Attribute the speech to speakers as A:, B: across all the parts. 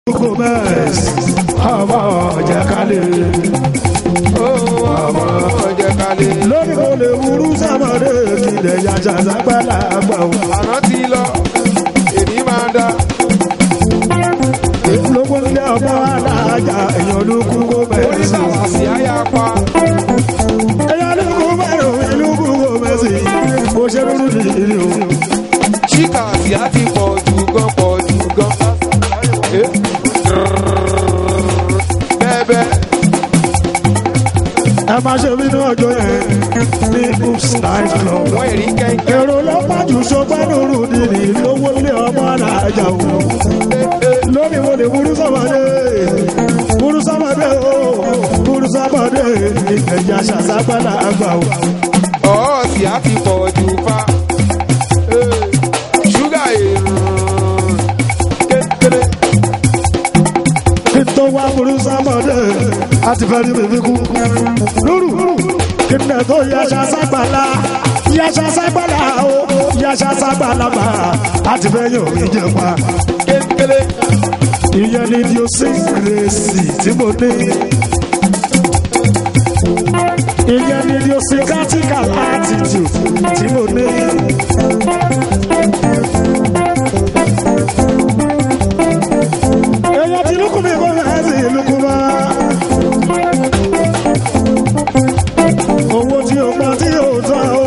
A: Gomez ọmọ ọ̀jẹ̀kálẹ̀
B: ọmọ ọ̀jẹ̀kálẹ̀.
A: lórí mo lè wúrú sàmọ́dé kílẹ̀ yàjà sápẹ́lá àgbà o.
B: àná ti lọ èmi máa dá.
A: lóko nílé ọmọ alájà èèyàn ló kú Gomez.
B: oníṣàwàsí àyà pa.
A: èèyàn ló kú mẹ́rin ìlú kú Gomez. mo ṣe rúrú nìyí o.
B: ṣíkà àti àti pọ̀ jù gan pọ̀ jù gan. Eh? bẹ́ẹ̀bẹ́
A: ẹ máa ṣe bínú ọjọ́ yẹn ní oops night club.
B: wọ́n èrí kẹ́ńkẹ́.
A: èrò lọ́pàá jù sọgbẹ́ lóru nìyí lówó ilé ọmọ alájà o. lónìí mo lè burú sọ́mọdé burú sọ́mọdé o burú sọ́mọdé ìgbẹ̀jà ṣàṣàgbàlá àgbà o.
B: ọ̀ọ́ sì á ti pọ̀ jù fa. Eh, ṣúgà èrò kékeré.
A: kí n tó wá burú sọ́mọdé àti fẹ́ rí bèbí kú. lóru kí n tó yàṣà ságbàlá yàṣà ságbàlá o yàṣà ságbàlá bá àti fẹ́ yóò rí jẹ pa.
B: kékeré.
A: ìyẹn ni di o sí kérésì tí mo ní. ìyẹn ni di o sí critical attitude tí mo ní. èèyàn ti lukú mi kó fẹ́ sí lukú bá. owó tí o pa tí o tọ́ o.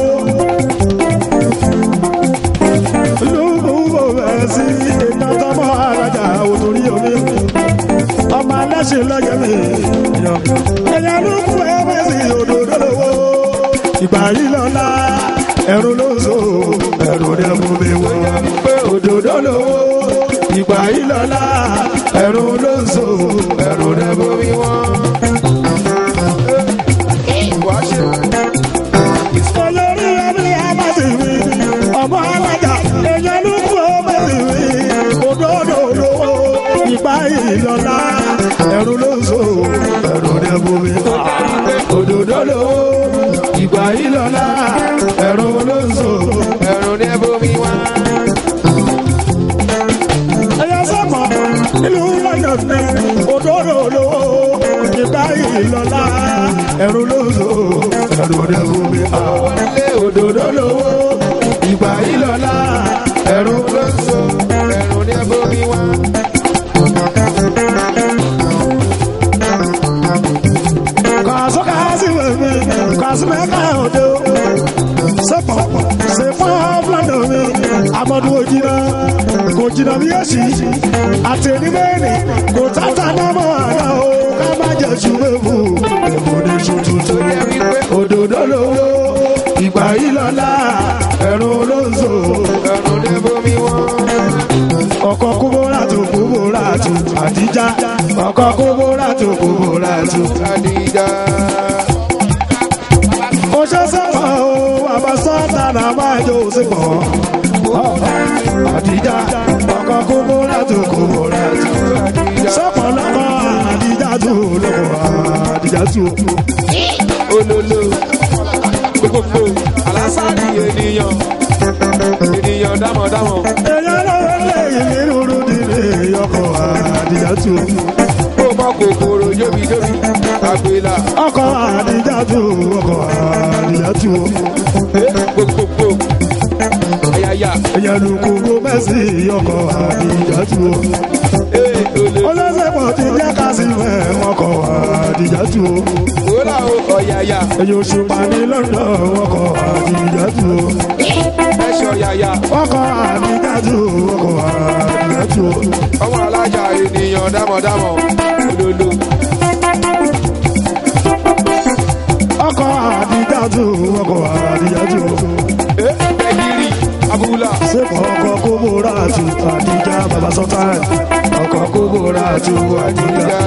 A: lukú kò fẹ́ sí iná tọ́mọ́ arájà òtórí omi. ọmọ aláṣẹ lọ́jọ́ mi. èèyàn lukú ẹ fẹ́ sí òdòdó lówó. ìgbà yìí lọ́la ẹ̀rù ló so ẹ̀rù rẹ̀ mú mi wọ̀. òdòdó lówó ìgbà yìí lọ́la ẹ̀rù ló so ẹ̀rù rẹ̀ mú mi wọ̀.
B: wàá ṣe
A: olórí ẹbí abásìwì ọmọ alájà èèyàn ló kú ọmọbìwì òdòdó lówó ìgbà ìlọlá ẹrù ló so ẹrù rẹ bomi òdòdó lówó ìgbà ìlọlá ẹrù ló so.
B: ẹ̀rù ní ẹbomi wá.
A: ẹyẹ sọmọ nílùú london ní òdòdó lówó ìgbà ìlọlá ẹrù ló so ẹrù rẹ bomi
B: wọlé
A: òdòdó lówó ìgbà ìlọlá ẹrù ló so.
B: ẹ̀rù ní ẹbomi wá.
A: Kaso kasi wemi, kaso me ka odo. Sepo, sepo blando mi, amadu ojina, kò jìnnà bí èsì. Àtẹ̀ní bẹ́ẹ̀ni, kò tata náà mọ̀ àná o, ká má jẹ ṣùgbẹ́fù. Èmo ní tuntun tó yẹ wípé òdòdó lówó. Ìgbà yìí lọ́la, ẹ̀rù ló ń so.
B: ẹ̀rù ní ẹbomi wá.
A: Ọkọ̀ kúbórà tó kúbórà tó àdíjà. Ọkọ̀ kúbórà tó kúbórà tó.
B: àdìjà.
A: ó ṣe sẹ́pọ̀ o bàbá sọ́ọ̀tà náà máa jó sípò. àdìjà ọkọ̀ kókó látò kókó látò. sẹ́pọ̀ lọ́kọ̀ àdìjà tó lọ́kọ̀ àdìjà tó.
B: olólo gbogbo alásàdì ènìyàn ènìyàn dámọ̀dámọ̀
A: èèyàn lọ́wọ́ lè yìí rúru dìde ọkọ̀ àdìjà tó.
B: ó mọ kòkòrò jóbijóbi àgbélà
A: ọkọ̀ àdìjà tó ọkọ̀ àdìjà tó.
B: gbogbogbò ayaya
A: èèyàn lù kókó mẹ́sì ọkọ̀ àdìjà tó.
B: ee olè
A: olóṣèpọ̀ ti jẹ́ ká sí mẹ́ ọkọ̀ àdìjà tó.
B: wòlá o ọ̀yàyà
A: èyí oṣù pa ní london ọkọ̀ àdìjájú
B: ẹ̀ṣọ́ yàyà
A: ọkọ̀ àdìjájú ọkọ̀ àdìjájú
B: ọmọ alájà ènìyàn dámọ̀dámọ̀ olólo
A: ọkọ̀ àdìjájú ọkọ̀ àdìjájú
B: ee ẹ̀gìrì abúlà
A: sépọ̀ ọkọ̀ kóbóra àtú àdìjá bàbá sọ́tà ọkọ̀ kóbóra àtú àdìjá
B: àdìjà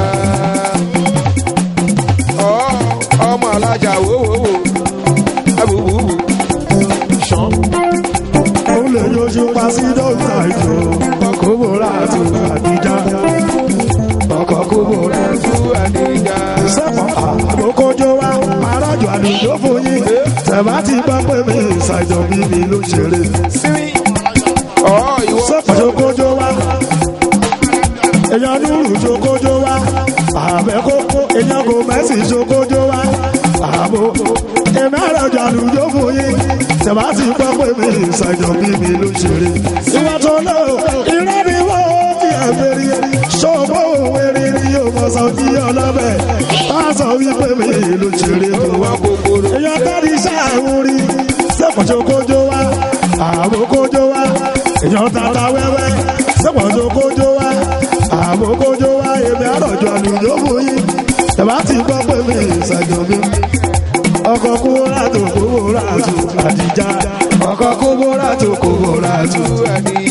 B: ọ ọmọ alájà wòwòwò abùbùbù ṣan
A: òun lè yọjú pa sí dókítà ìjọ kóbóra àtú àdìjá ọkọ̀ kóbóra àtú
B: tú àdìjà
A: sẹ́pọ̀ àgbókójó wa arájọ àlùjọ fún yín tẹ̀bá ti gbọ́ pé mi ìsàjọ bí mi ló ṣeré
B: sírí ọ ìwọ
A: sẹ́pọ̀ tó kójó wa èèyàn dúró ṣokójó wá àbẹ̀ kókó èèyàn kò mẹ́sì ṣokójó wá àbò èmi àròjọ àlùjọ fún yín tẹ̀bá ti gbọ́ pé mi ìsàjọ bí mi ló ṣeré. ìwà tó lò irọ́ ni wọ́n ti ẹ̀fẹ̀rí ṣọ́ọ̀bù òwe rírí yóò mọ̀ sọ kí ọlọ́bẹ̀ bá sọ wípé mi ló ṣeré tó wá.
B: kòkòrò.
A: èèyàn kárí sáàrùn rí sẹ́pọ̀jọ́ kójó wá àbò kójó wá èèyàn tata wẹ́wẹ́ sẹ́pọ̀jọ́ kójó wá àbò kójó wá èmi àròjọ àlùjọ fún yín tẹ̀bá ti gbọ́ pé mi ìsàjọ bí ọkọ̀ kúrò tó kúrò tó àdìjà ọkọ̀ kúrò tó kúrò tó.
B: ẹni